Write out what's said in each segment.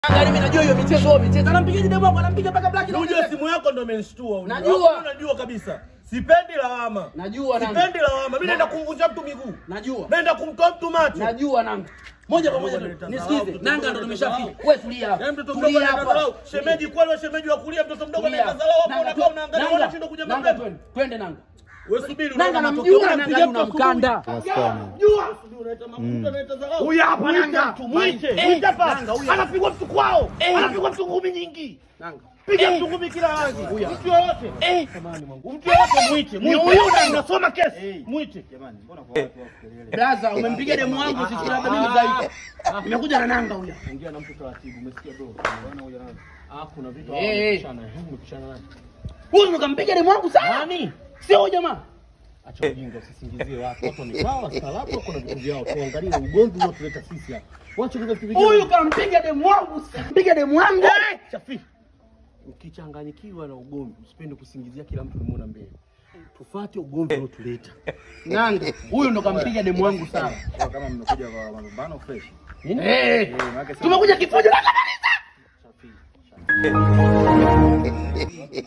Angalia mimi najua hiyo michezo hiyo michezo. Anampiga demu wangu, anampiga mpaka black. Unajua simu yako ndo imenishtua. unajua. Najua. Hapo Unajua kabisa. Sipendi lawama. Najua nanga. Sipendi lawama. Mimi naenda kumvunja mtu miguu. Najua. Naenda kumtoa mtu macho. Najua nanga. Moja kwa moja Ngoja tu. nitazarau, Nisikize. mtoto Nanga mdogo ndo nitazarau. tumeshafika. Wewe tulia hapa. Yaani mtoto mdogo Tulia anaenda hapa. dharau. Shemeji kweli wewe shemeji wa kulia mtoto mdogo Tulia. anaenda dharau hapo Nanga, unakaa unaangalia Nanga, unashindwa kuja Nanga, mapema. twende. Twende nanga. Wewe subiri Nanga unaona namjua matokeo. nanga Unapiga una mtu mkanda. Wasichana. Jua. Subiri unaleta mafuta unaleta dharau. Huyu hapa Mwite nanga. mtu, Mwite. Eh, Mwite hapa. nanga, huyu hapa. Anapigwa mtu kwao. Anapigwa mtu ngumi nyingi. Nanga. Piga mtu ngumi kila rangi. Mtu yoyote. Eh. Mtu yoyote mwite. Ni Mwite. huyu na- unasoma kesi. Mwite. Braza, umempiga demu wangu sisi labda mimi dhaifu. Nimekuja na nanga huyo. Ongea na mtu taratibu. Umesikia bro? Ah, kuna vitu Eh, eh. hawakupishana. Umepishana naye. Huyu ndo kampiga demu wangu sana. Nani? Sio huyo jamaa. Acha ujinga, usisingizie watu. Watu ni sawa, wastaarabu, wako na vitu vyao. Tuangalie ugomvi unaotuleta sisi hapa. Wacha kuna vitu vingine. Huyu kampiga demu wangu. Kampiga demu wangu. Chafi. Ukichanganyikiwa na ugomvi, usipende kusingizia kila mtu unamuona mbele. Tufuate ugomvi unaotuleta. Nanga. Huyu ndo kampiga demu wangu sana. Kama mmekuja kwa mapambano fresh. Eh. maana si- Tumekuja kifujo na kabisa.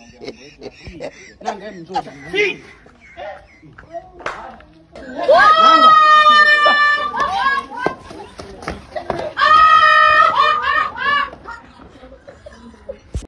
Nanga hebu njoo. Si. Nanga.